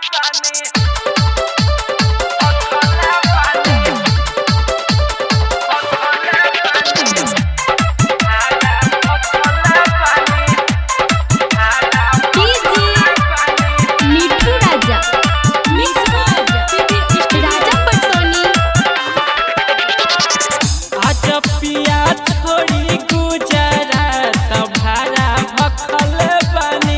मिठू राजा राजा पटोनी आज पिया छोड़ी गुजरात भाड़ा भखल बनी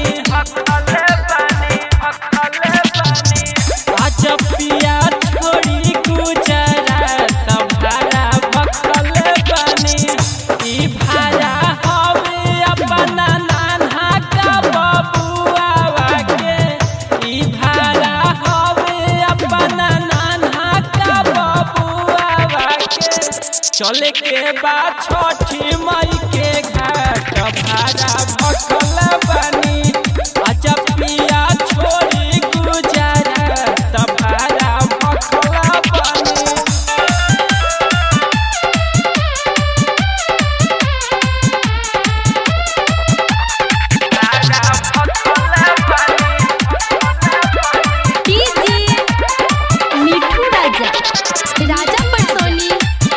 आज पिया छोड़ी गुजरात भाड़ा भखल बनी ई भाड़ा हवे अपना नाना का बबुआ के ई भाड़ा हवे अपना नाना का बबुआ के चले के बाद छठी मई के घाट भाड़ा भखल बनी अच्छा पिया छोड़ी गुजरात भाड़ा भखल बनी मिठू राजा राजा पटोनी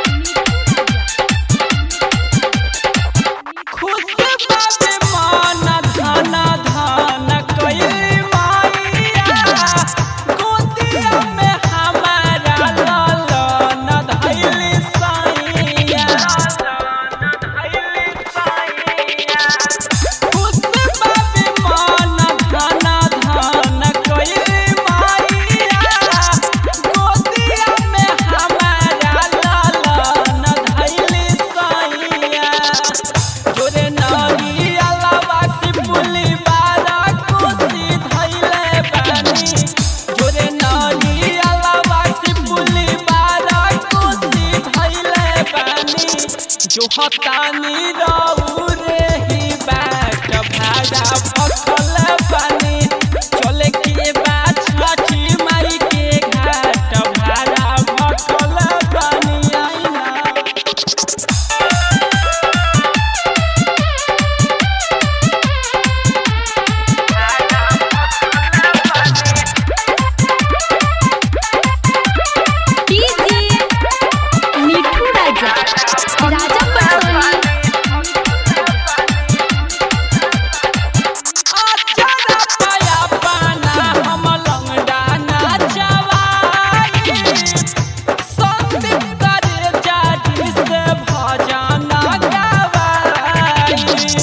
खुश बाबे मन धन धन कइली माइया गोदिया में हमारा ललन धइली साइया खुश बाबे मन धन धन कइली माइया गोदिया में हमारा ललन धइली साइया जोरे नरी अलावा सिपुली बारा कोसी धइले बानी जोरे नरी अलावा सिपुली बारा कोसी धइले बानी जो हतानी रहू रे ही बाट भाड़ा भखल बानी चले के बाद छठी माई के घाट भाड़ा भखल बानी आइना मिठू राजा राजा पटोनी अचरा पाया पाना हम लंगड़ा नाचवाई संदीप करे जाति से भजन गवाई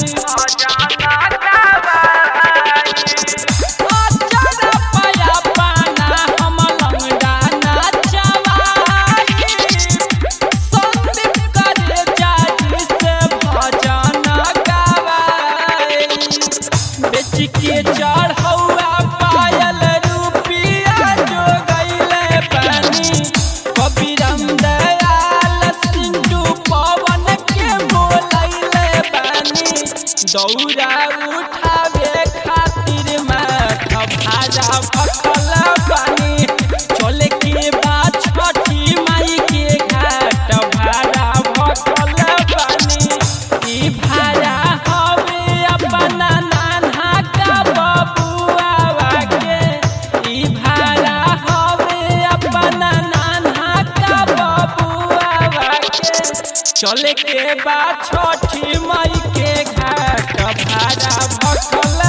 अचरा पाया पाना हम लंगड़ा नाचवाई संदीप करे जाति से भजन गवाई बेच के चढ़ौआ पायल रुपिया जो गईले पानी कबीरम दयाल सिंधु पवन के बोलैले पानी दौरा उठावे खातिर माथ भाजा भखल पानी चले के बाद छठी माई के घाट भाड़ा भखल पानी ई भाड़ा हवे अपना नाना का बबुआ के ई भाड़ा हवे अपना नाना का बबुआ के चले के बाद छठी मई के घाट भाड़ा भखल